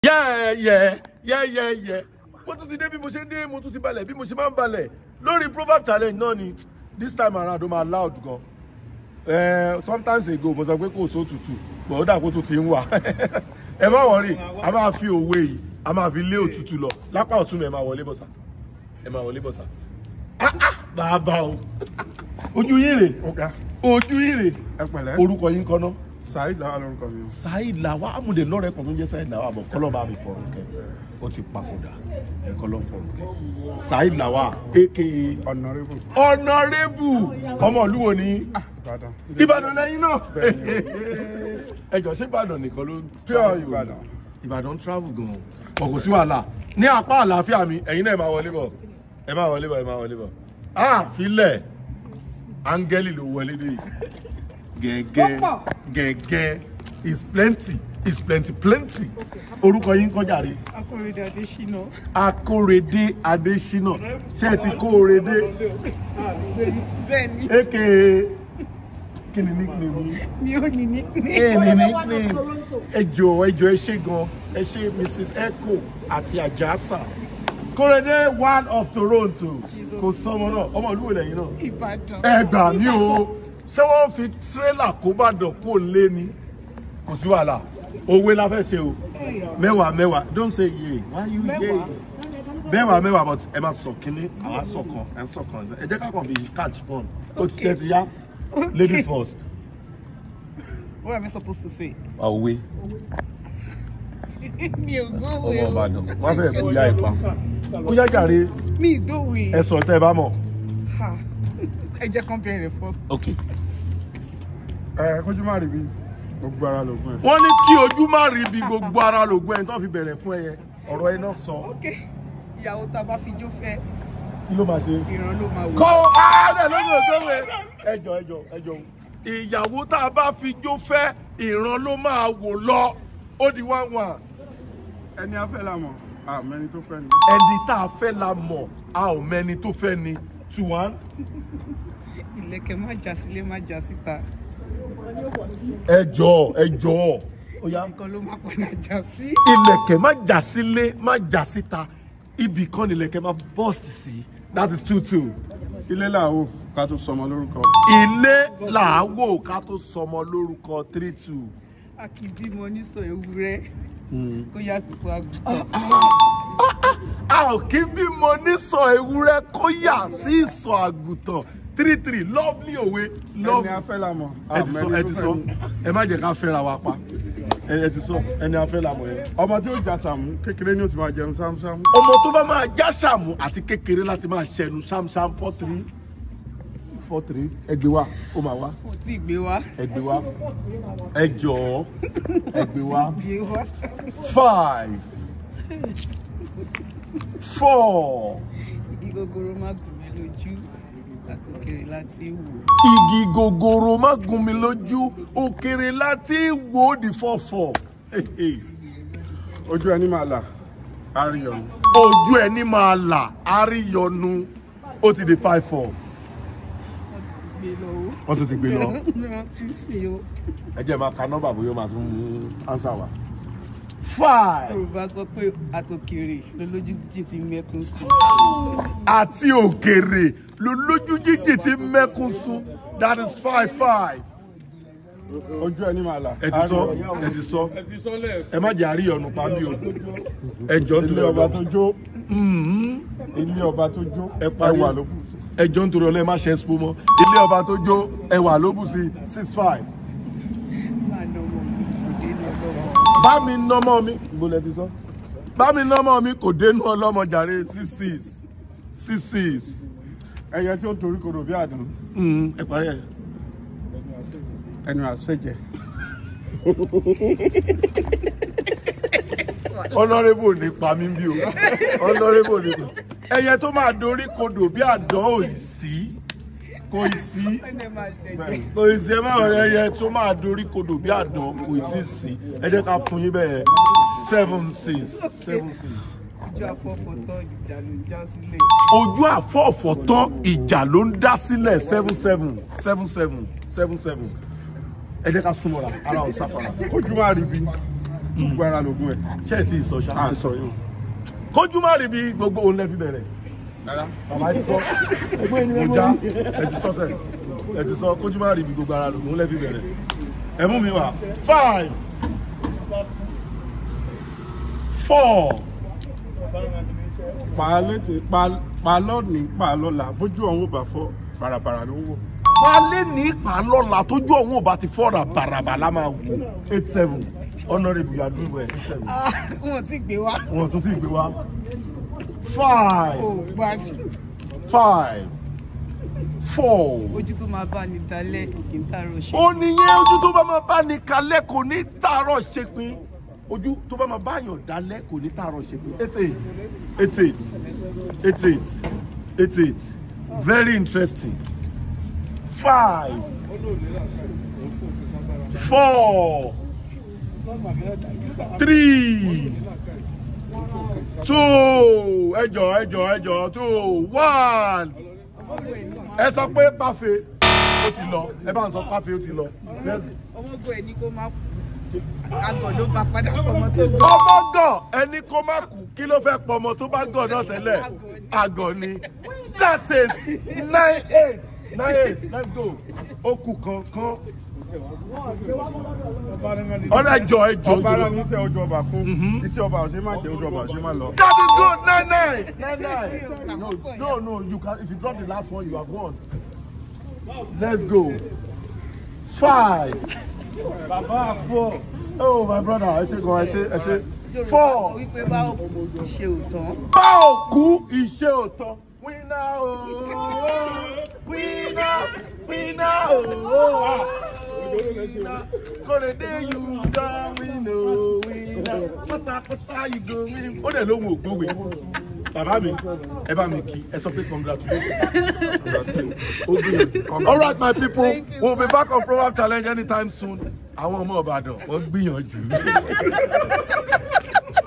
yẹ́ẹ̀yẹ́ yẹ́ẹ̀yẹ́ mo tún ti dé bí mo ṣe ń dé mo tún ti balẹ̀ bí mo ṣe máa ń balẹ̀ lórí proverb challenge náà ni this time around ó máa loud gan eh, sometimes ago mo sọ pé kò só tutù but ó dà kó tó ti ń wà ẹ má wọrí a máa fi òwe yìí a máa fi lé òtútù lọ lápá ọ̀tún mi ẹ máa wọlé bọ̀sà ẹ máa wọlé bọ̀sà ah ah bàbá o ojú yín rè ọ̀gá ojú yín rè ẹ pẹ̀lẹ́ orúkọ yín kọ́ náà saheed làwọn lórúkọ mi. saheed lawa amúdè lọ́rẹ̀ kan tó ń jẹ́ saheed lawa àbọ̀ kọ́lọ́ bá mi fọ̀rọ̀ kẹ́ ó ti papòdà ẹ̀kọ́ ló ń fọ̀rọ̀ kẹ́ saheed lawa aka ọ̀nàrẹ́bù ọ̀nàrẹ́bù ọmọ ìlú wo ni ìbàdàn. ìbàdàn lẹ́yìn náà ẹjọ́ ṣé ìbàdàn nìkan ló ń Pure Ìbàdàn. ìbàdàn travel gan ọ̀ kò sí wàhálà ní apá àlàáfíà mi ẹ̀yin náà ẹ máa wọlé bọ̀ ẹ máa wọlé bọ̀ ẹ máa wọlé bọ̀ ah filẹ̀ áńgẹ́lì ló wọlé dé yìí gẹ́gẹ́ gẹ́gẹ́ is plenty is plenty plenty orúkọ yín kọjá rí akọrẹdẹ adésínà akórèdé adésínà ṣé ẹ ti kórèdé bẹ́ẹ̀ ni aka kí ni nickname yín mi ò ní ní ẹ ní nickname ẹ jọ̀ọ́ ẹ jọ̀ọ́ ẹ ṣé gan ẹ ṣé mrs echo àti ajasa kórèdé one of toronto kò sọmọ náà ọmọ ìlú wo lẹ́yìn náà ìbàdàn ẹ gbà mí o ṣé wọ́n fi tírélà kó bá dàn kó lé ni kò sí wàhálà òwe la fẹ́ ṣe o mẹ́wàá mẹ́wàá don't say ye why you ye mẹ́wàá mẹ́wàá but ẹ máa sọ kínní àwa sọ kan ẹ sọ kan ẹ jẹ́ ká kàn fi catch fun ó ti tẹ́ ti yá ladies first. what am i supposed to say òwe mi ò ọmọ gbówó ìbàdàn wọ́n fẹ́ kó yá ipa ó yá jàre mi ì gbówó ẹ sọ tẹ́ ẹ bá mọ̀. ha ẹ jẹ́ kán bẹ̀rẹ̀ first ok ẹ kójú má rí bí gbogbo ara lògùn ẹ. wọ́n ní kí ojú má rí ibi gbogbo ara lògùn ẹni tó fi bẹ̀rẹ̀ fún ẹ yẹn ọ̀rọ̀ ẹ náà sọ ok ìyàwó tá a bá fi jó fẹ́ kí ló máa ṣe. ìran ló máa wò kọ́ ààrẹ lórí ògbéwé ẹjọ ẹjọ ẹjọ ìyàwó tá a bá fi jó fẹ́ ìran ló máa wò lọ ó di wá wà ẹni afẹ́ la mọ̀ àmọ́ ẹni tó fẹ́ ni. ẹni tá a fẹ́ la mọ̀ a ò mẹ́ni tó fẹ́ ni two one ìlẹ̀kẹ̀ má já sílé má já síta ẹjọ ẹjọ ó yá nǹkan ló má padà já sí ilẹ̀kẹ̀ má jà sílé má jà síta ibì kan ni ilẹ̀kẹ̀ má burst sí that is two two ilé làwọ̀ ká tó sọmọ lórúkọ. ilé làáwò ká tó sọmọ lórúkọ three two. a kì í bímọ nísọ ewúrẹ́ kó yá sísọ àgùntàn a ò kí bímọ nísọ ewúrẹ́ kó yà sí ìsọ àgùntàn three three lovely òwe ẹni lovely. afẹ́ la mọ̀ ẹ ti sọ ẹ ti sọ ẹ má jẹ́ ká fẹ́ra wa pa ẹ ẹ ti sọ ẹni afẹ́ la mọ̀ yẹn. ọmọ tí ó jà sàmú kékeré ni ó ti máa jẹun sámúsámú. ọmọ tó bá máa já sàmù àti kékeré láti máa ṣẹnu ṣámṣám four three four three ẹgbẹ́ wa ó máa wá kò tí ì gbé wá ẹgbẹ́ wa ẹ jọ̀ọ́ ẹgbẹ́ wa gbé wá five four. igi gogoro má gùn mí lójú àtòkèrè láti wò igi gogoro má gún mi lójú òkèrè láti wò ó di fọ́fọ́ ojú ẹni máa là àríyànjú. ojú ẹni máa là àríyànnu ó ti di five four wọ́n ti ti gbé lọ o wọ́n tún ti gbé lọ wọ́n ti sè o ẹ jẹ́ máa ka nọ́mbà bóyá ó máa tún mú ánsà wá. five yorùbá sọ pé àtòkèrè lolójú jí ti mẹ́kún sí àti òkèrè ló lójú jíjì ti mẹ́kún sún that is five five. ojú ẹni máa là. ẹ ti sọ ẹ ti sọ ẹ má jẹ́ àríyànnu pàmì o ẹ jọ ń ilé torí ọba ọba tó jó ilé ọba tó jó ẹ parí ẹwà ló kù sí. ẹ jọ ń torí ọlẹ́ má ṣe expo mọ́ ilé ọba tó jó ẹwà ló bù sí six five. máa ná ọmọ mi kò dé ní ọlọ́mọ bá mi nọ́mọ́ mi gbọ́dọ̀ ti sọ bá mi nọ́mọ́ mi kò dénú ọlọ́mọ jàre six six six six ẹyẹ tí ó torí kodò bí àdán Mm, ẹ parí ẹ. ẹnu àṣẹjẹ. honourable ní pa mí bí o honourable ní pa ẹyẹ tó máa dorí kodò bí àdán ò ì sí kò ì sí ẹni máa ṣẹjẹ kò ì sí ẹ máa rẹ ẹyẹ tó máa dorí kodò bí àdán kò ì tí ì sí ẹ jẹ́ ká fún yín bẹ́ẹ̀ seven six seven six. ojú afọ́fọ́tọ́ ìjà ló ń já sílẹ̀ ojú àfọ̀ọ̀fọ̀ tán ìjà ló ń dá sílẹ̀ seven seven seven seven seven seven ẹ jẹ́ ká súnmọ́ra ara ò sáfara ojú máa rí bí gbogbo ara lògùn ẹ̀ ṣé ẹ ti sọ ṣá. à ń sọ yìí. kójú má rí bí gbogbo òun lẹ fi bẹ̀rẹ̀. rárá bàbá ti sọ mo já ẹ ti sọ sẹ ẹ ti sọ kójú má rí bí gbogbo ara lòun lẹ fi bẹ̀rẹ̀. ẹ mú mi wá five four pa létí pa pa lọ́ọ̀nì pa lọ́la bójú ọ̀hún ò bá fọ́ bàràbàrà ló ń wò. wálé ní ìpàlọ́la tójú ọ̀hún ò bá ti fọ́ra bàràbà la máa wù eight seven honourable you are doing well eight seven Ah, wọn ti gbé wá wọn tún ti gbé wá five ó gbádùn five four. ojú tó máa bá ní dalẹ̀ kì í tààrọ̀ ṣe. ó nìyẹn ojú tó bá máa bá ní kalẹ̀ kò ní tààrọ̀ ṣe pin ojú tó bá máa bá yàn dalẹ̀ kò ní tààrọ̀ ṣe pin eight eight eight eight eight eight eight eight very interesting five four three two ẹjọ ẹjọ ẹjọ two one ẹ sọ pé pàfẹ ó ti lọ ẹ bá ń sọ pàfẹ ó ti lọ. Let's ọmọgọ ẹ ní kó má kú àgọ̀ ló bá padà pọmọ tó gọ. ọmọ gàn ẹni kó má kú kí ló fẹ́ pọ̀ ọmọ tó bá gàn náà tẹ́lẹ̀ àgọ̀ ni that is nine eight nine eight let's go ó kù kankan ọ̀rẹ́ ẹjọ́ ẹjọ́ ọba ara ẹjọ́ níṣẹ́ ojú ọba kó iṣẹ́ ọba ọ̀ṣẹ́ má jẹ́ ojú ọba ọ̀ṣẹ́ má lọ. that is good nine nine nine nine no no no you can if you drop the last one you have won let's go five bàbá àfọ. oh my brother ẹ ṣe gan ẹ ṣe ẹ ṣe four. wípé bá òkú ṣe òtán. bá òkú ìṣe òtán. wíná ooo wíná wíná ooo wíná kòrèdé yìí dán wíná wíná pátápátá yìí go wíná. ó dẹ̀ lóhun ògbówè bàbá mi ẹ bá mi kí ẹ sọ pé congratulations. Ó gbìyànjú. all right my people Thank you, we'll be back on proverb challenge anytime soon àwọn ọmọ ìbàdàn wọ́n gbìyànjú.